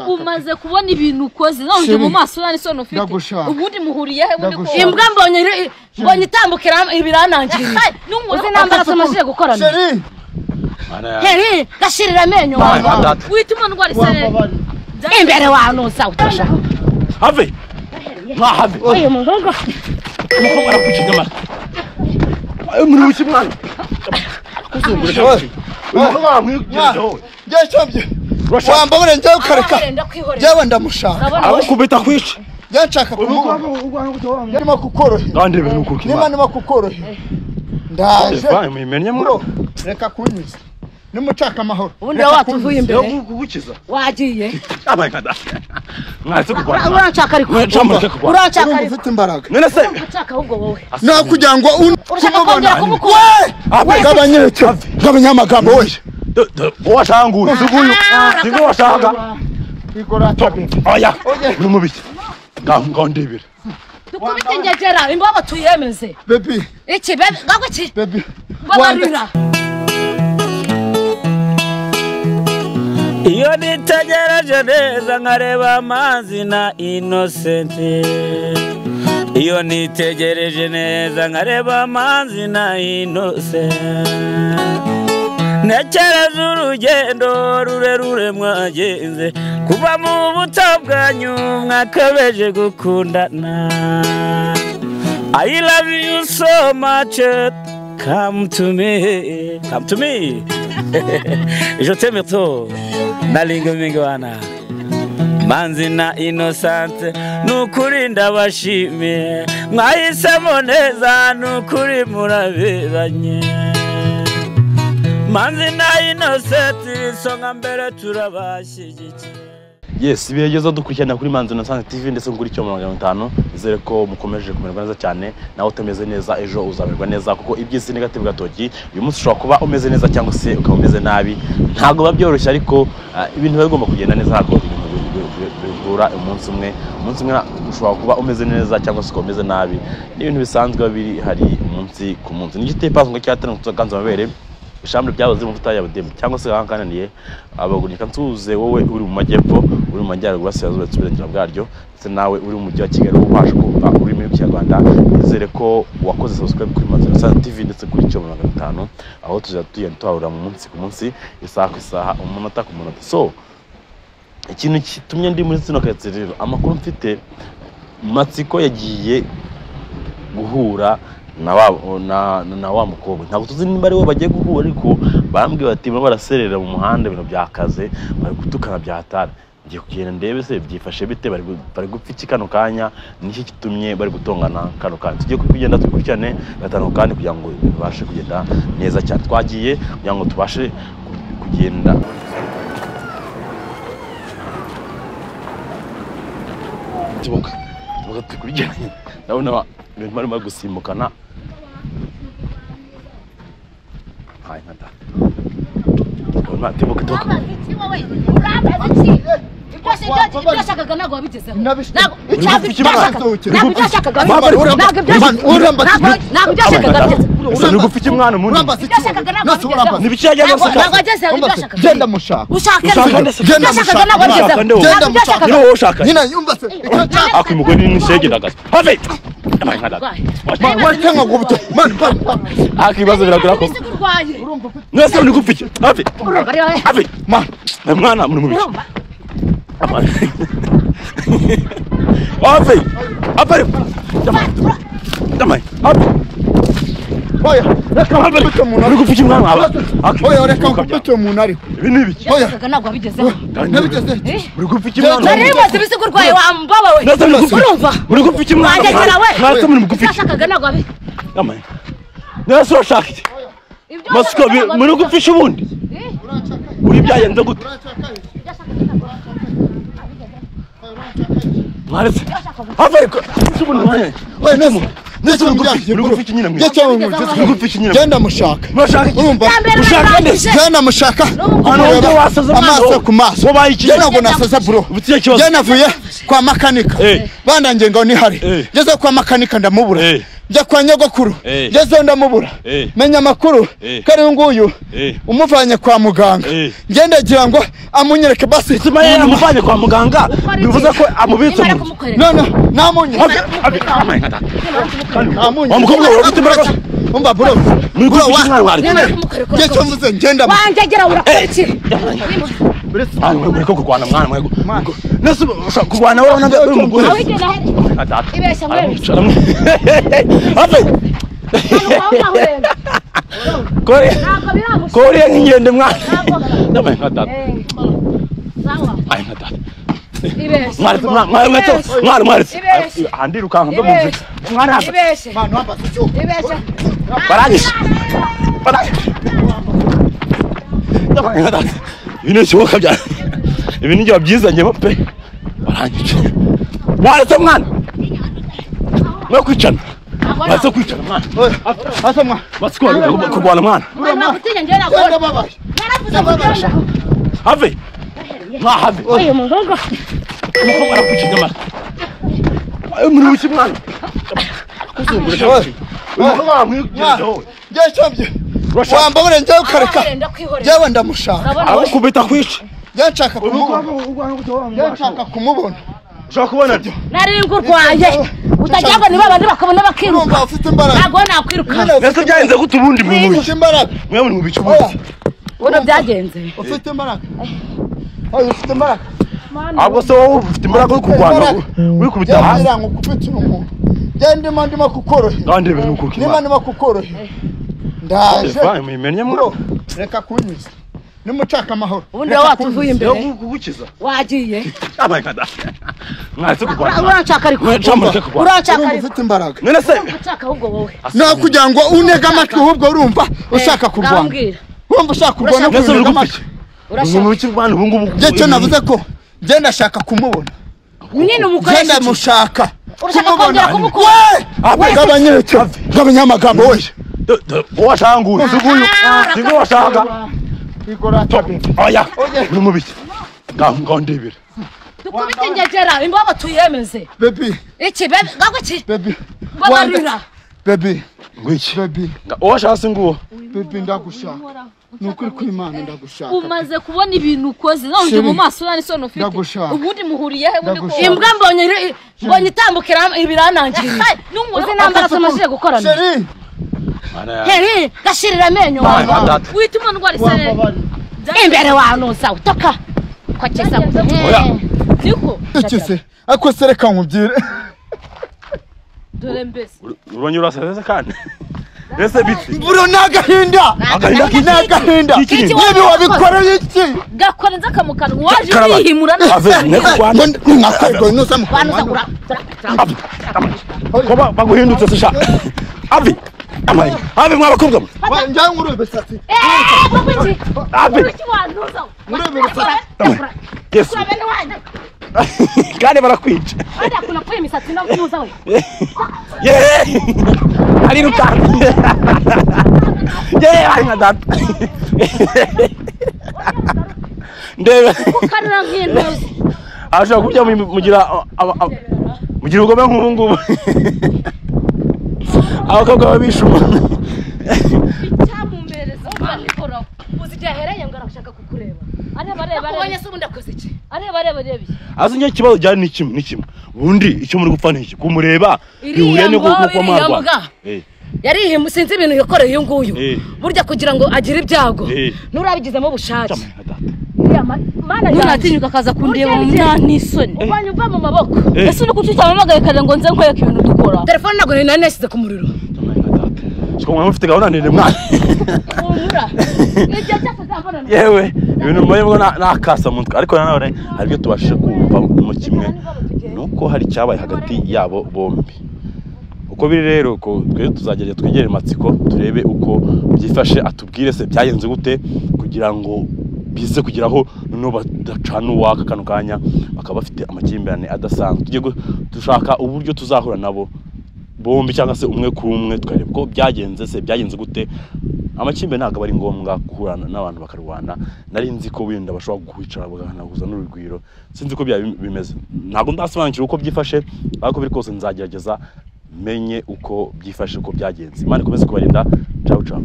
umaze kubona ibintu ukoze none uje Chérie, mu maso nta n'isoni ufite ndagushaka. ubundi muhuriye he ubundi Ndagushaka. kuko imbwa mbonye iri- mbonye itambukira ibiranangirira uzi n'umwana namba araso amajije gukorana Chérie, heri gashirira amenyo wawe wituma ndwara isarere wambabarire. imbere wanuza utasha have mwahave uyu muhungu umukobwa arakwica inyama muri buke mwana Mwana, yanshavye. Urashaka? Wambabare njyewe ukareka. Njyewe ndamushaka. arakubita akwica Njyewe nshaka kumuha. Ndimo kukorohera. kandi ibintu ukuka Niba imana ndimo kukorohera. Ndaje. Eva, muyimenye Bro, muro reka kunyuza. Nimushaka amahoro. ubundi Reka wowe kunyuza. watuvuye imbere kugukiza wagiye abaye kada mwese kurwana uranshaka ariko mwese kurwana uranshaka Urumva ariko ufite imbaraga. none se uranshaka ahubwo wowe Nta kugira ngo un- urashaka kumubona. kongera kumukura ave Gabanya ibiciro. Gabanya amagambo oya. Do- do- uwashanga uyu si uyu si bwo washanga oya uri mu biki ngaho ngaho ndebera dukubite ingegera imbaba tuyemeze Baby, iki bebe ngabwo iki baby. mbabarira iyo nitegereje neza nkareba amazi na inosenti iyo nitegereje neza nkareba amazi na inosenti ntekereza urugendo rurerure mwagenze kuva mu buto bwanyu mwakabeje gukundana I love you so much come to me come to me je t'aime trop nalinga mingi wana manzi na inosante nukuri ndabashimiye mwahisemo neza nukuri muraberanye manzi na inosenti isonga mbere turabashyigikiye yes bigeze dukurikirana kuri manzi na sanze tv ndetse kuri cyo magana atanu izere ko mukomeje kumererwa neza cyane nawe utameze neza ejo uzamererwa neza kuko iby'isi ni gatebe gatoki uyu munsi ushobora kuba umeze neza cyangwa se ukaba umeze nabi ntabwo biba byoroshye ariko ah, ibintu biba bigomba kugenda neza ntabwo ibintu bi- bi- bihura umunsi umwe umunsi umwe ushobora kuba umeze neza cyangwa se ukaba umeze nabi ni ibintu bisanzwe biba biri hari umunsi ku munsi ni igiteye pasu ngo cyatanzwe tuzakanze amabere ishami ryahoze mu butayu budemu cyangwa se ahangahananiye abagunika nsuze wowe uri mu majyepfo uri mu majyaruguru burasirazuba ndetse uburengera bwaryo ndetse nawe uri mu mujyi wa kigali wowe ubasha kumva ururimi rw'ikinyarwanda nizere ko wakoze subscribe kuri mazina sana tv ndetse kuri cyo magana atanu aho tuzajya tugenda tuhahurira mu munsi ku munsi isaha ku isaha umunota ku munota so ikintu gitumye ndi muri sino ketse rero amakuru mfite matsiko yagiye guhura na wa, na, na, na wa mukobwa ntabwo tuzi niba ari we bagiye guhura ariko barambwiye bati barimo baraserera mu muhanda ibintu byakaze bari gutukana byahatara ngiye kugenda ndebe se byifashe bite bari gu- bari gupfa iki kano kanya niki kitumye bari gutongana kano kanya tugiye kugenda dukurikirane gatanu kandi kugira ngo bibashe kugenda neza cyane twagiye kugira ngo tubashe ku- kugenda tibuka tibuka dukurikiranye ndabona ba- ibintu barimo gusimbukana hayi nka da ndabona tibuka tibuka ibyashakaga ntabwo wabigezeho ntabwo ibyashakaga ese ni gufa iki mwana munini n'ibiki yagiye ntabwo agasaka wagezeho Genda ibyashakaga mushaka. ushaka Genda ibyashakaga ntabwo mushaka. wabigezeho Genda ntabwo mushaka. ibyashakaga niwe wowe ushaka Nyina yumva se. Icyo nshaka. ako umugore ni n'ishege ndagaze have hayi nka da Ma- watenga ngo buto. Mani, mani, mani. ako ibibazo biragura ko urwaye mwese ni gufa iki have urwaye have Mani. mwana muri mu biki urumva have have damaye have Oya. Reka have nkubite umuntu uri ariko. gufa iki mwana wawe Oya reka nkubite umuntu ariko. ibi ni ibiki Oya. ibyashakaga ntabwo wabigezeho Nabigeze. uri gufa iki mwana nari wawe bimaze ibisigo urwaye wambaba we Nasa muri gufi. urumva Muri gufi iki mwana? Wangekera we. Nasa muri gufi iki? ibyashakaga ntabwo wabi Amaye. Nasa urashaka iki? Masiko bi- muri gufi iki ubundi? Uri byagenze gute? Mwaretse. Hava ariko. Iki ubundi mwana? Oya neza. Neza Muri gufi iki nyine mwiza? Yacha umuntu. Muri gufi iki nyine? Genda mushaka. Urashaka iki? Urumva? Ushaka neza. Genda mushaka. Hano Kureba wongeye wasaza mwana Amaso wowe. ku maso. Wabaye iki? Genda ngo nasaza bro. Ubutiye kibazo. Genda navuye kwa makanika. Eh. Bandangiye ngo nihari. Eh. Ngeze kwa makanika ndamubura. Eh. njya kwa nyogokuru Eh. ngezeyo ndamubura Eh. menya amakuru Eh. ko ariwe nguyu Eh. umuvanye kwa muganga Eh. ngendagira ngo amunyereke basi Sima yeye amuvanye kwa muganga bivuze ko amubitse nimara mu nzu kumukorera none namunyereke Wa mukobwa wawe ufite imbaraga umva bro muri bro gufite wa umwana wari nimara kumukorera ngezeyo mvuze ngenda wanjegera urakora iki mwana mwe muriko kurwana mwana mwe nese ushaka kurwana wowe nange uri umugore awigera Atata. Ibeshya mwe. Aramuca, aramu- Ape. Kore kore nk'inkende mwana Ndamwe nka data Ai nka data ibeshya Mwari mwana mwari mweto mwari mwari Ibeshye. Handiruka mbe mu nzira Mwana hapa ibeshya mwana wamba sicyo ibeshya baranyishe baranyishe Ndamwe nka data Ibi ntibishoboka byane Ibi ni byiza wabyizanyemo pe Baranyishe Mwaretse mwana Mwe kwicana Mwaretse kwicana mwana asa mwana Mwaretse kurwana- kurwana mwana mwana gutinya njyewe ngenda nakora babaye naravuze ngo genda Have. Mwa have. uyu mugogo Umukobwa arakwikiza amara. Mruhusu mwana. Wamwigizeho. ngezeyo mvye Urashaka- wamba burengeyo ukareka wenda kwihorera jewe ndamushaka Abakubita kwica. njyewe nshaka kumubona Ubugwabo ubugwabo njyewe kutowa. nshaka kumubona Ushaka kubona byo. nari ngurwaye utajya ngo ni babandi bakabona bakiruka urumva ufite imbaraga ntabwo nakwiruka nyine Mbese byagenze gute ubundi mu ufite imbaraga Mwe muri mu bicu oya ubundi. ubona byagenze ufite imbaraga oya ufite imbaraga Ahubwo se wowe ufite imbaraga yo kurwana Imbaraga. wikubita njyewe hasi. ngira ngo ukupitira umuntu njyewe ndimo ndimo kukorohera Kandi ibintu kuko niba imana. ndimo kukorohera ndaje Evan muyimenye mwa. bro reka kunyuza nimushaka amahoro ubundi Reka wowe kunyuza. watuvuye imbere kugukiza. wagiye Abaye kada. Mwaretse kurwana. mwana. uranshaka ariko Mwaca mureke kurwana. uranshaka urumva ariko ufite imbaraga None se uranshaka ahubwo wowe nta kugira ngo unege amatwi ahubwo urumva ushaka kurwana Ndababwira. wumva ushaka kurwana nese uri unega gupiki. amatwi Ubu mu urashaka bicu rwanda ubu ngubu. njye cyo navuze ko ngenda ashaka kumubona nyine umukoresha ngenda mushaka urashaka kongera kumukura Abe gabanya ibicyo gabanya amagambo wese washanguye. Suguyu. Singo washanga. Oya. Uri mu bicu. Ngandebera. dukubite ngegera imbaba tuyemeze bebi iki bebe gago ki bebi babarira bebi Ngwiki. bebi Uwashase nguwo. bebi ndagushaka ni ukuri kw'imana ndagushaka umaze kubona ibintu ukoze none Sheri, mu maso nta n'isoni ufite ndagushaka. ubundi muhuriye he ubundi Ndagushaka. ko imbwa mbonye iri- mbonye itambukira ibiranangiriye n'umuntu uzi nambara tumashije gukorana sheri heri gashirira amenyo Abaye wawe kada. wituma ndwara isereri wambabari imbere wanuza utoka kogeza Oya. niko ikise ariko se reka nkubwire dore mbese urongera urasazeze kandi mbese biti mbura ni agahinda Agahinda ni agahinda Iki ni- nibi wabikoreye iki gakorenza akamukanwa waje Karaba. wihimura Ave, nteko ngo kwana nakwego nuzamo wanuza gura Ave, amaye. ko ba- baguhindutse se sha avi amaye avi mwa bakobwa mwe njyawe nkurebe besatsi eee gago ki avi iki wanuza nkurebe besatsi yesu kura bene wanyu kandi barakwica wajya kunakuye imisatsi no kunuza we yeee arirukanka yeee ari nka data ndebe ukarira nk'intuzi arashobora kurya mu- mugira aba- aba- mugira ubugome nk'ubu ngubu abakobwa baba bishe umuntu cyamumpereza uba nikoraho uzi igihe ahereye ngo arashaka kukureba areba areba ubonye areba se ubundi akoze iki areba areba areba iki azi njye ikibazo gihari ni kimwe ni kimwe ubundi icyo muri gupfa ni iki kumureba Iriya bihuriye ngo, no kuba iriya mbwa. mwarwa Eh, yarihimu sinzi ibintu yakoreye uyu nguyu Eh. burya kugira ngo agire ibyago Eh. nturabigizemo ubushake cyamwe nka data mana ntunatinyuka akaza kundeba mu mwana myanya n'isoni ubanye uva mu maboko Eh. ese uri kuki cyane mpagarekare ngo nze nkwereke ibintu dukora telefone ntabwo nari nanasize ku muriro cyamwe nka data siko mwaba mufite gahunda ndende mwana humura igihe cyose azabonana yewe ibintu mbaye mbona nakasa mu mutwe ariko nanone hari ibyo tubashije kumva mu kimwe ni uko hari icyabaye hagati yabo bombi uko biri rero ko twe tuzagerageza twegere matsiko turebe uko byifashe atubwire se byagenze gute kugira ngo bize kugeraho noneho badacana uwaka kano kanya bakaba bafite amakimbirane adasanzwe tujye gu- dushaka uburyo tuzahura nabo bombi cyangwa se umwe ku umwe tukareba uko byagenze se byagenze gute amakimbirane ntabwo aba ari ngombwa guhura n'abantu bakarwana nari nzi ko wenda bashobora kwicara bagahanaguza n'urugwiro sinzi ko byaba bimeze ntabwo ndasobanukira uko byifashe ariko biri kose nzagerageza menye uko byifashe uko byagenze imana ikomeze kubarinda cawu cawu